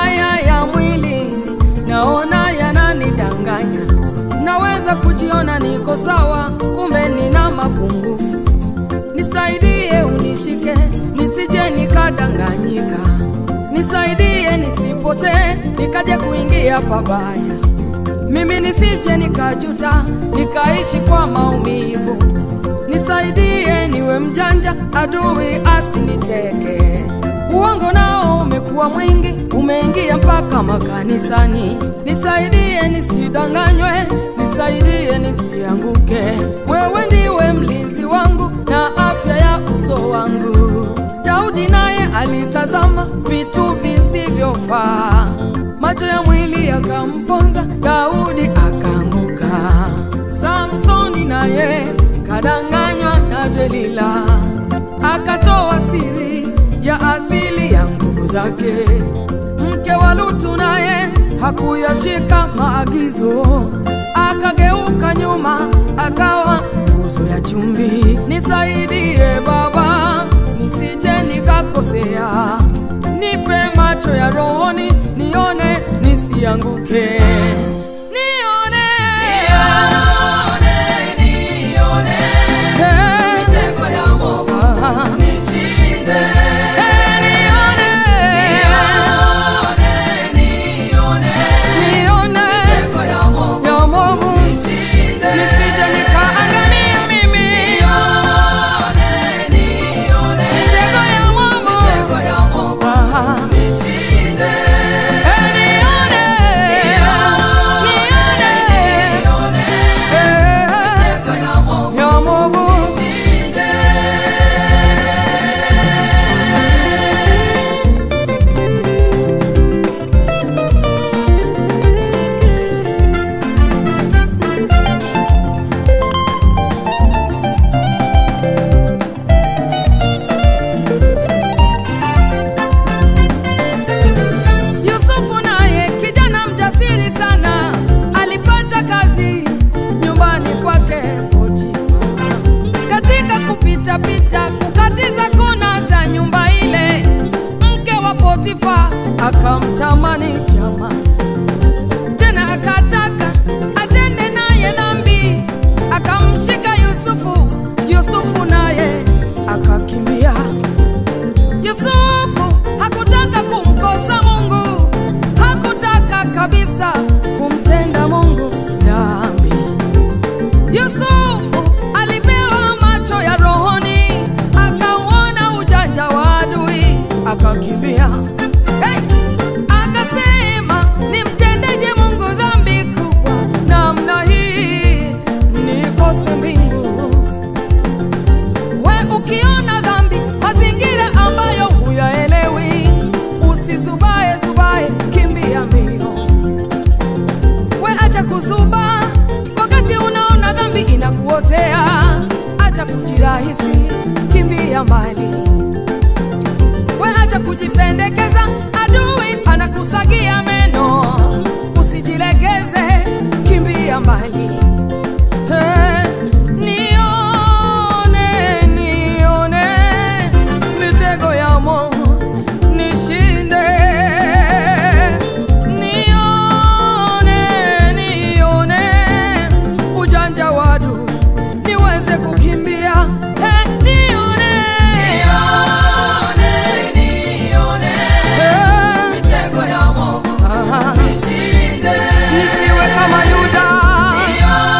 haya ya mwili naona yananidanganya. Naweza kujiona niko sawa, kumbe nina mapungufu. Nisaidie, unishike, nisije nikadanganyika. Nisaidie nisipotee, nikaje kuingia pabaya. Mimi nisije nikajuta, nikaishi kwa maumivu. Nisaidie niwe mjanja, adui asiniteke. Uongo nao umekuwa mwingi, umeingia mpaka makanisani. Nisaidie nisidanganywe, nisaidie nisianguke. Wewe ndiwe mlinzi wangu na afya ya uso wangu. Daudi naye alitazama vitu visivyofaa, macho ya mwili yakamponza, Daudi akaanguka. Samsoni naye kadanganywa na Delila, akatoa siri ya asili ya nguvu zake. Mke wa Lutu naye hakuyashika maagizo, akageuka nyuma, akawa nguzo ya chumvi. Nisaidie Baba, nisije nikakosea, nipe macho ya rohoni, nione nisianguke. Nione, Eh, ah, eh, nione, nione ya Mungu, nisije nikaangamia mimi. Mitego ya Mungu, ah, eh, nione, nione, eh, ya Mungu. Yusufu naye kijana mjasiri sana alipata kazi nyumbani kwake Potifa. Katika kupita pita kukatiza kona za nyumba ile, mke wa Potifa akamtamani jamani, tena akataka atende naye dhambi, akamshika Yusufu. Yusufu naye akakimbia. Yusufu hakutaka kumkosa Mungu, hakutaka kabisa kumtenda Mungu dhambi. Yusufu alipewa macho ya rohoni, akauona ujanja wa adui, akakimbia. Hey! Akasema, nimtendeje Mungu dhambi kubwa namna hii, nikose mbingu We ukiona dhambi, mazingira ambayo huyaelewi, usizubae zubae, kimbia mbio. We acha kuzuba wakati unaona dhambi inakuotea, acha kujirahisi, kimbia mbali. We acha kujipendekeza, adui anakusagia meno, usijilegeze, kimbia mbali. Eh, nione, nione mitego ya Mungu nishinde. Nione, nione ujanja wa adui niweze kukimbia. Eh, nione, eh, aha, nisiwe kama Yuda.